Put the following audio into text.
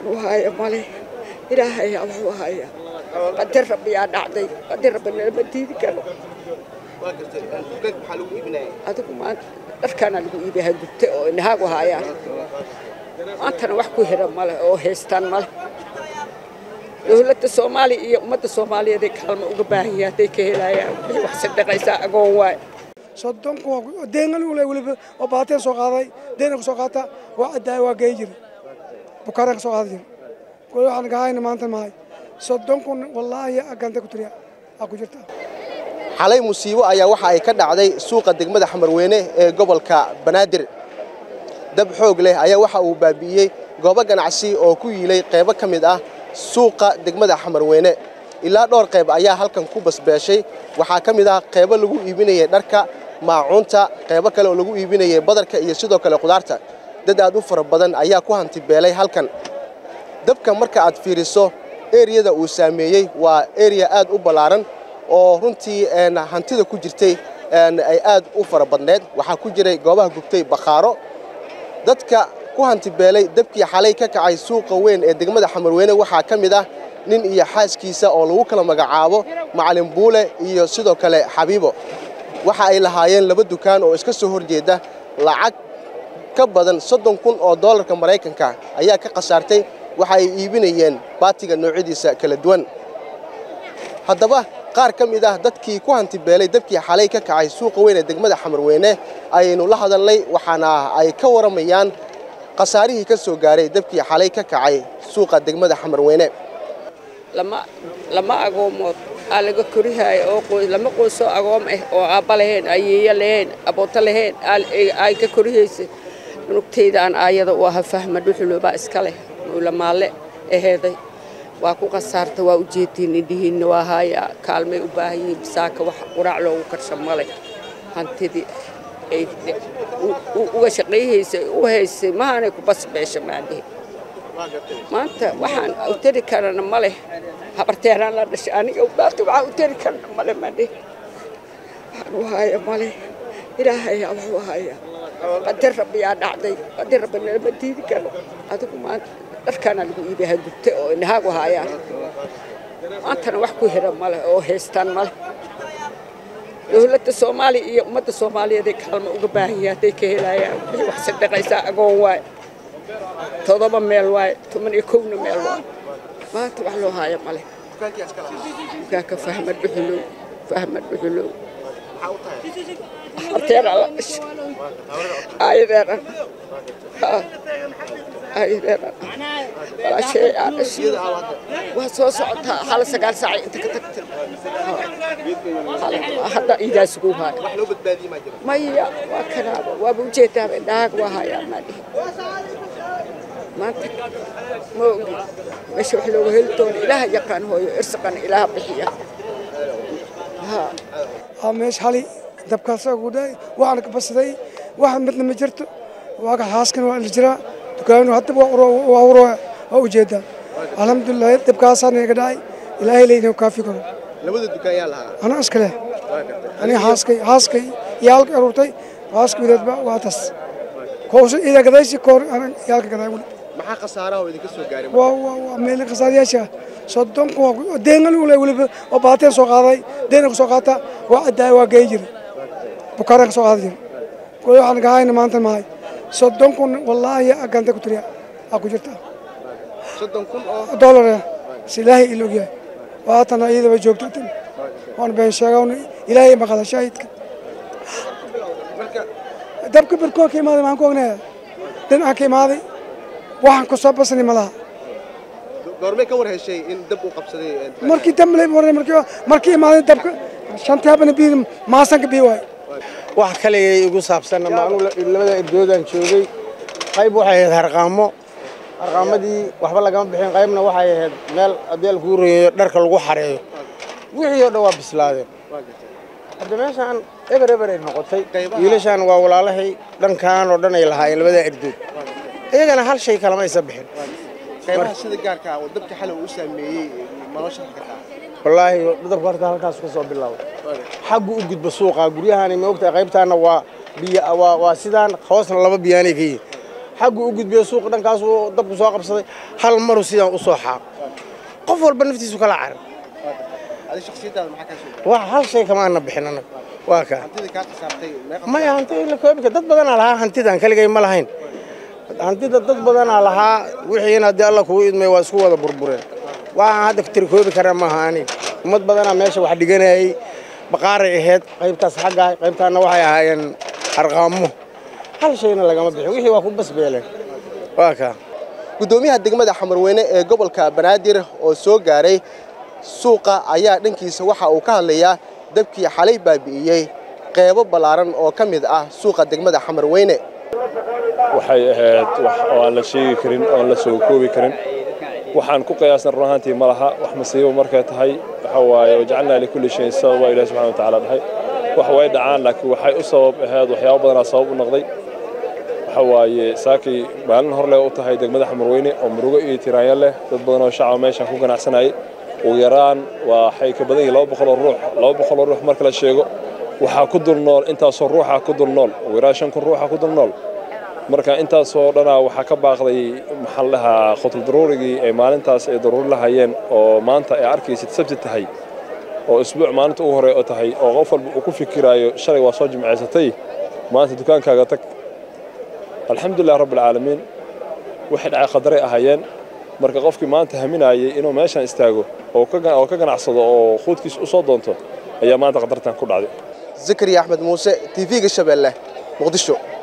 waxuu haya male ilaahayaa waxuu haya qadar rabbiyaa dhacday qadar rabbi nalama diidi karo adigu maanta dharkaana lagu iibaha gubta oo indhahaagu haayaan maantana wax ku hira male oo haystaan male dowladda soomaaliya iyo ummadda soomaaliyeed ay kaalmo uga baahan yahay hadday ka helayaan wixii wax sadhaqaysaa agoon waay soddon kun deengan ule weliba oo baateen soo qaaday deena ku soo qaata waa caddaaya waa geey jira bukaaraan ka soo qaada jira weli waxaan gahayna maanta mahay soddon kun wallaahi aganta ku tiriya aa ku jirta xalay musiibo ayaa waxa ay ka dhacday suuqa degmada xamarweyne ee gobolka banaadir dab xoog leh ayaa waxa uu baabi'iyey goobo ganacsi oo ku yiilay qaybo ka mid ah suuqa degmada xamarweyne ilaa dhowr qayb ayaa halkan ku basbeeshay waxaa ka mid ah qaybo lagu iibinayay dharka maacuunta qaybo kale oo lagu iibinayay badarka iyo sidoo kale khudaarta dad aad u fara badan ayaa ku hantibeelay halkan dabka marka aad fiiriso eriyada uu saameeyey waa eriya aad u ballaaran oo runtii hantida ku jirtay ay aad u fara badneed waxaa ku jiray goobaha gubtay bakhaaro dadka ku hantibeelay dabkii xalay ka kacay suuqa weyn ee degmada xamarweyne waxaa ka mid ah nin iyo xaaskiisa oo lagu kala magacaabo macalin buule iyo sidoo kale xabiibo waxa ay lahaayeen laba dukaan oo iska soo horjeeda lacag ka badan soddon kun oo doolarka maraykanka ayaa ka khasaartay waxa ay iibinayeen baatiga noocyadiisa kala duwan haddaba qaar ka mid ah dadkii ku hantibeelay dabkii xalay ka kacay suuqa weyn ee degmada xamarweyne ayaynu la hadalnay waxaana ay ka waramayaan khasaarihii ka soo gaaray dabkii xalay ka kacay suuqa degmada xamarweyne lama agoomood aa laga korihaayo oo lama qoysoo agoom ah oo aabba lahayn ayeeyo lahayn abooto lahayn ay ka korihaysa nugtaydaan aayada u aha fahma dhuxuloobaa iska leh muulamaalle aheeday waa ku khasaarta waa ujeediin indhihiinna waa haayaa kaalmay u baahan yihiin bisaaka wax quraac loogu karsha male hantidii ay uga shaqayhaysay u haysay mahaanay ku basbeesha maadhihi maanta waxaan u tari karana ma leh habarteeraan la dhashay aniga maanta waxaan u tari karana male maadhihi waxaan u haya male ilaahayaa waxuu hayaa qadar rabbiyaa dhacday qadar rabbi nalama diidi karo adigu maanta dharkaana lagu iibaha gubta oo indhahaagu haayaan maantana wax ku hira male oo haystaan male dowladda soomaaliya iyo ummadda soomaaliyeed ay kaalmo uga baahan yahay hadday ka helayaan wixii wax sadhaqaysaa agoon waay todoba meel waay toban iyo kowna meel waay maanta wax loo haayo male dukaanka fahmad dhuxulow fahmad dhuxulow harteera la dhashay aayadeeran aayadeeran walaashay aa dhashay waa soo socotaa hal sagaal saacay inta ka tagtay hadda iidaasugu haayo maya waa kanaaba waaba ujeedaaba indhahaaga waa hayaa maadhihi maanta ma ogi meesha wax looga heli doono ilaaha yaqaan hooyo irsaqana ilaaha bixiya aa meesha hali dabkaas gudhay waxaan ka basaday wax midna ma jirto waaga xaaskan waa la jiraa dukaanu hadda waa uro waa ujeedaa alxamdulilah dabkaasaan iga dhacay ilaahay leydin kaafi karo labada dukaan yaa lahaa anaa iska leh aniga xaaskay xaaskay iyo halka aruurtay xaaska wideedba waa tas kowsa ida gadaysi koor yaalka gaday wuli maxaa khasaaraha oo idinka soo gaaray waa waa waa meel khasaarayaasha soddon kun deengan ule weliba oo baateen soo qaaday deena ku soo qaata waa caddaaya waa geey jira bukaaraan ka soo qaada jira weli waxaan gahayna maanta mahay soddon kun wallaahi aganta ku tiriya aa ku jirta soddon kun oo doolar si ilaahay ila ogyahay waatana iyadaba joogto tan waan been sheegawn ilaahay maqala shaahidka dabka birkoo ka imaaday maxaan ku ognayaa dhinacaan ka imaaday waxaan ku soo basani ma laha goormay ka war heshay in dab uu qabsaday markii damle markii markii imaaday dabka shantii habana bii maasanka bii waay wax kaligay igu saabsanna maanu labada erdoodaan joogay qayb waxay ahayd harqaamo harqaamadii waxba lagama bixin qaybna waxay ahayd meel haddii alkuu reeyo dharka lagu xareeyo wixii oo dhan waa bislaadeen hadda meeshaan eber eber ay noqotay wiilashaan waa walaalahay dhankaan oo dhan ay lahaayeen labada erdood iyagana hal shay kalama aysa bixin qaybaha sida gaarka ah oo dabka xalay uu saameeyey nolosha kartaa wallaahi dabka horta halkaas ka soo bilaabay xaggu u gudba suuqa guryahani ma ogtahay qaybtaana waa biyo waa waa sidaan hoosna laba biyaanay ka yihin xaggu u gudbiyo suuqa dhankaasuu dabku soo qabsaday hal maru sidaan u soo xaaq qof walba naftiisu kala carar wax hal shay kama ana bixin annaga waa kaa maya hanti la koobi kara dad badanaa lahaa hantidan keligay ma lahayn hantida dad badanaa lahaa wixiina haddii alla kugu idmay waa isku wada burbureen waxaan hadda tiri koobi kara maaha ani ummad badanaa meesha wax dhiganayay baqaaray ahayd qaybtaas xagga qaybtaana waxay ahaayeen arqaamo hal shayna lagama bixin wixii waa ku basbeeleen waa kaa guddoomiyaha degmada xamarweyne ee gobolka banaadir oo soo gaaray suuqa ayaa dhankiisa waxa uu ka hadlayaa dabkii xalay baabi'iyey qeybo ballaaran oo ka mid ah suuqa degmada xamarweyne waxay ahayd wax oo aan la sheegi karin oon la soo koobi karin waxaan ku qiyaasna run ahaantii ma laha wax masiibo markay tahay waxa waaye wajacalnaa likulli shayin sababa ilahi subxana watacaala dhahay wax way dhacaan laakiin waxay u sabab ahayd waxyaabo badanaa sabab u noqday waxa waaye saakii maalin horle u tahay degmada xamarweyne oo murugo iyo tiraanya leh dad badan oo shacaba meeshaan ku ganacsanayay ugu yaraan waxay ka badan yihin laba boqol oo ruux laba boqol oo ruux marka la sheego waxaa ku dul nool intaasoo ruuxa ku dul nool ugu yaraan shan kun ruuxa ku dul nool marka intaasoo dhanaa waxaa ka baaqday maxaa la dhahaa khutl daruurigii ay maalintaas ay daruuri lahayeen oo maanta ay arkaysid sabti tahay oo isbuuc maalinta ugu hore oo tahay oo qof walba uu ku fikiraayo shalay waa soo jimcaysatay maanta dukaankaaga tag alxamdulilah rabbilcaalamiin waxay dhacay khadaray ahaayeen marka qofkii maanta haminaayay inuu meeshan istaago oo ka ganacsado oo quudkiis u soo doonto ayaa maanta khatartan ku dhacday zakariya axmed muuse tv-ga shabeelle muqdisho